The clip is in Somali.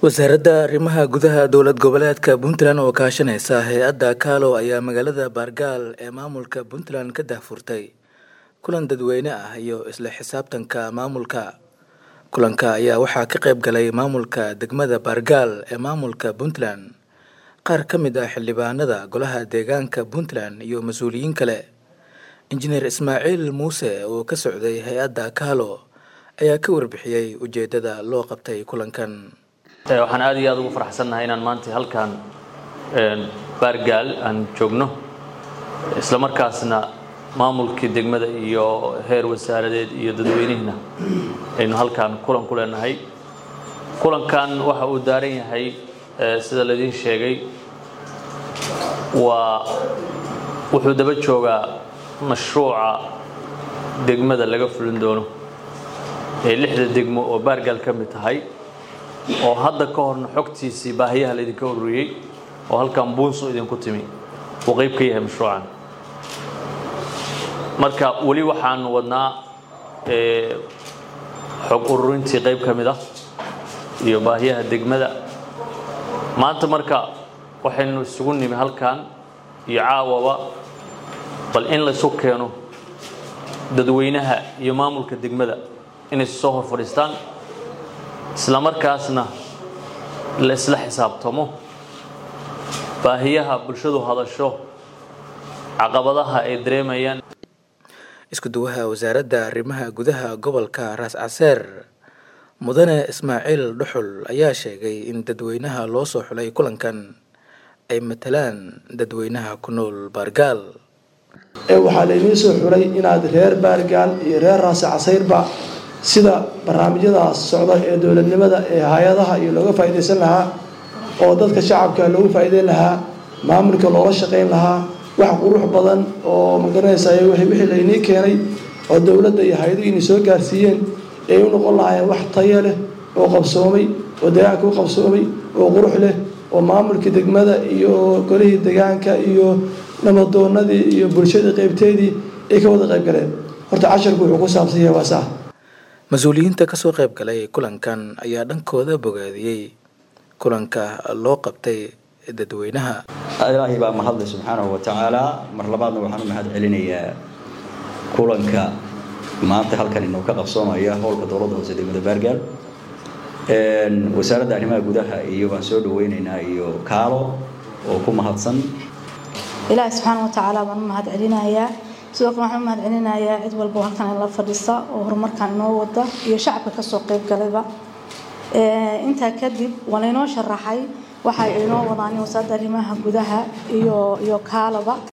wasaaradda arrimaha gudaha dowlad goboleedka puntland oo kaashanaysa hay-adda kaalo ayaa magaalada baargaal ee maamulka puntland ka daahfurtay kulan dadweyne ah iyo isla xisaabtanka maamulka kulanka ayaa waxaa ka qayb galay maamulka degmada baargaal ee maamulka puntland qaar ka mid ah xildhibaanada golaha deegaanka puntland iyo mas-uuliyiin kale injineer ismaaciil muuse oo ka socday hay-adda kaalo ayaa ka warbixiyey ujeedada loo qabtay kulankan waxaan aad iyo aad ugu faraxsannahay inaan maanta halkan baargaal aan joogno isla markaasna maamulkii degmada iyo heer wasaaradeed iyo dadweynihiina aynu halkan kulan ku leenahay kulankan waxa uu daaran yahay sida laidiin sheegay waa wuxuu daba joogaa mashruuca degmada laga fulin doono ee lixda degmo oo baargaal ka mid tahay oo hadda ka horna xogtiisii baahiyaha laydinka ururiyey oo halkan buunsu idinku timi uu qayb ka yahay mashruucan marka weli waxaan wadnaa xog ururintii qayb ka mid ah iyo baahiyaha degmada maanta marka waxaynu isugu nimi halkan iyo caawaba bal in laysu keeno dadweynaha iyo maamulka degmada inay soo hor fadhiistaan isla markaasna la isla xisaabtamo baahiyaha bulshadu hadasho caqabadaha ay dareemayaan isku duwaha wasaaradda arrimaha gudaha gobolka raas caseer mudane ismaaciil dhuxul ayaa sheegay in dadweynaha loo soo xulay kulankan ay matalaan dadweynaha ku nool baargaal waxaa laynii soo xulay inaad reer baargaal iyo reer raasi casayrba sida barnaamijyadaas socda ee dowladnimada ee hay-adaha iyo looga faa'iidaysan lahaa oo dadka shacabka loogu faa'iideyn lahaa maamulka loola shaqayn lahaa wax qurux badan oo magaranaysaay wixii laynii keenay oo dowladda iyo hay-aduhu inay soo gaarsiiyeen ay u noqon lahaayeen wax tayo leh oo qabsoomay oo deegaanka u qabsoomay oo qurux leh oo maamulka degmada iyo golihii deegaanka iyo namadoonadii iyo bulshadii qaybteedii ay ka wada qayb galeen horta casharku wuxuu ku saabsan yahay waa saa mas-uuliyiinta kasoo qayb galay kulankan ayaa dhankooda bogaadiyey kulanka loo qabtay dadweynaha ilaahay baa mahadlay subxaanahu wa tacaala mar labaadna waxaan u mahad celinayaa kulanka maanta halkan inuu ka qabsoomaya howlka dowladda hoose degmada baargaal wasaaradda arrimaha gudaha iyo waan soo dhaweynaynaa iyo kaalo oo ku mahadsan ilaahay subxaana wa tacaala baan u mahad celinayaa sidoo kale waxaan u mahad celinayaa cid walba halkan in la fadhisa oo horumarkan inoo wada iyo shacabka kasoo qayb galayba intaa kadib waa laynoo sharaxay waxa inoo wadaan wasaaradda arrimaha gudaha iyo iyo kaalaba